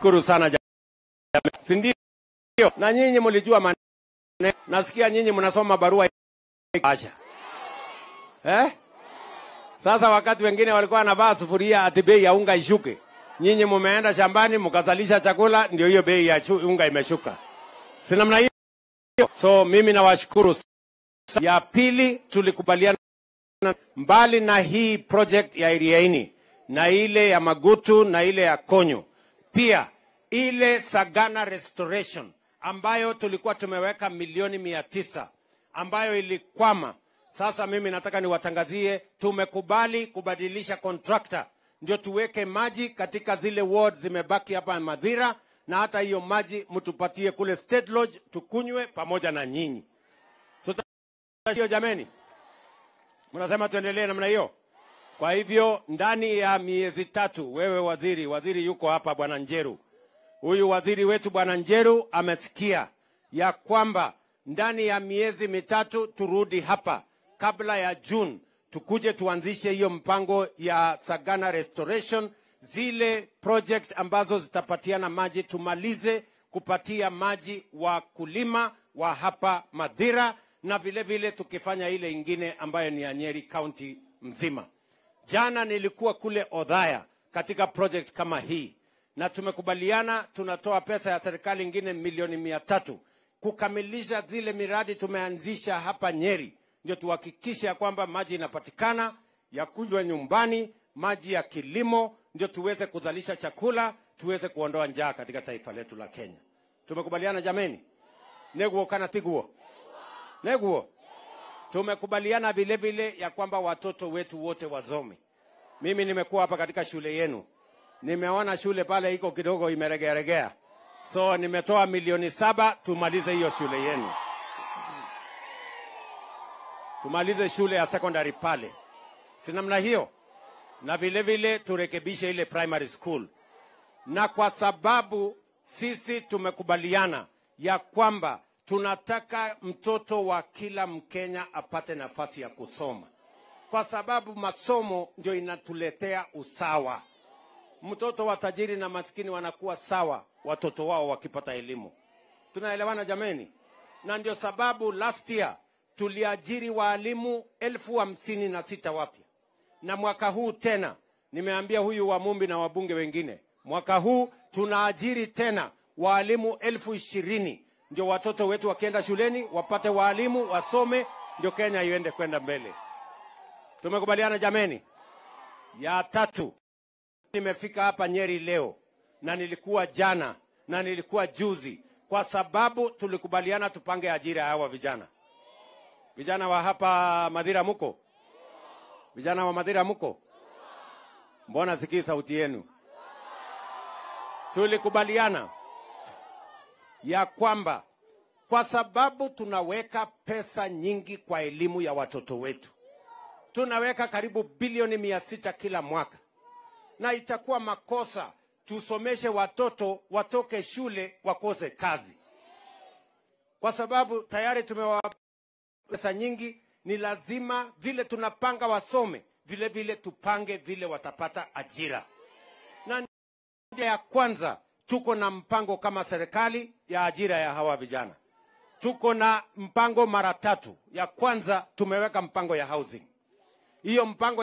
Shukuru sana jamani, si ndio? Na nyinyi mlijua maneno, nasikia nyinyi mnasoma barua Asha. Eh? Sasa wakati wengine walikuwa wanavaa sufuria ati bei ya unga ishuke, nyinyi mumeenda shambani mkazalisha chakula, ndio hiyo bei ya chu- unga imeshuka, si namna hiyo? So mimi nawashukuru. Ya pili tulikubaliana mbali na hii project ya Iriaini na ile ya Magutu na ile ya Konyo, pia ile Sagana Restoration ambayo tulikuwa tumeweka milioni mia tisa ambayo ilikwama. Sasa mimi nataka niwatangazie, tumekubali kubadilisha contractor ndio tuweke maji katika zile ward zimebaki hapa Madhira, na hata hiyo maji mtupatie kule State Lodge tukunywe pamoja na nyinyi. Tuta hiyo jameni, mnasema tuendelee namna hiyo? Kwa hivyo ndani ya miezi tatu, wewe waziri, waziri yuko hapa, bwana Njeru, huyu waziri wetu bwana Njeru amesikia ya kwamba ndani ya miezi mitatu turudi hapa kabla ya June, tukuje tuanzishe hiyo mpango ya Sagana Restoration, zile project ambazo zitapatiana maji, tumalize kupatia maji wakulima wa hapa Madhira, na vile vile tukifanya ile ingine ambayo ni ya Nyeri County mzima. Jana nilikuwa kule Odhaya katika project kama hii, na tumekubaliana tunatoa pesa ya serikali ingine milioni mia tatu kukamilisha zile miradi tumeanzisha hapa Nyeri, ndio tuhakikishe ya kwamba maji inapatikana ya kunywa nyumbani, maji ya kilimo, ndio tuweze kuzalisha chakula, tuweze kuondoa njaa katika taifa letu la Kenya. Tumekubaliana jameni? neguo kana tiguo neguo tumekubaliana vile vile ya kwamba watoto wetu wote wasome. Mimi nimekuwa hapa katika shule yenu, nimeona shule pale iko kidogo imeregearegea, so nimetoa milioni saba tumalize hiyo shule yenu, tumalize shule ya secondary pale, si namna hiyo, na vile vile turekebishe ile primary school, na kwa sababu sisi tumekubaliana ya kwamba tunataka mtoto wa kila Mkenya apate nafasi ya kusoma, kwa sababu masomo ndio inatuletea usawa. Mtoto wa tajiri na maskini wanakuwa sawa, watoto wao wakipata elimu. Tunaelewana jameni? Na ndio sababu last year tuliajiri waalimu elfu hamsini na sita wapya, na mwaka huu tena nimeambia huyu Wamumbi na wabunge wengine, mwaka huu tunaajiri tena waalimu elfu ishirini ndio watoto wetu wakienda shuleni wapate waalimu wasome, ndio Kenya iende kwenda mbele. Tumekubaliana jameni? Ya tatu, nimefika hapa Nyeri leo na nilikuwa jana na nilikuwa juzi, kwa sababu tulikubaliana tupange ajira ya hawa vijana. Vijana wa hapa Madhira muko? Vijana wa Madhira muko? Mbona sikii sauti yenu? Tulikubaliana ya kwamba kwa sababu tunaweka pesa nyingi kwa elimu ya watoto wetu, tunaweka karibu bilioni mia sita kila mwaka, na itakuwa makosa tusomeshe watoto watoke shule wakose kazi, kwa sababu tayari tumewapa pesa nyingi. Ni lazima vile tunapanga wasome, vile vile tupange vile watapata ajira na njia ya kwanza tuko na mpango kama serikali ya ajira ya hawa vijana. Tuko na mpango mara tatu. Ya kwanza tumeweka mpango ya housing. Hiyo mpango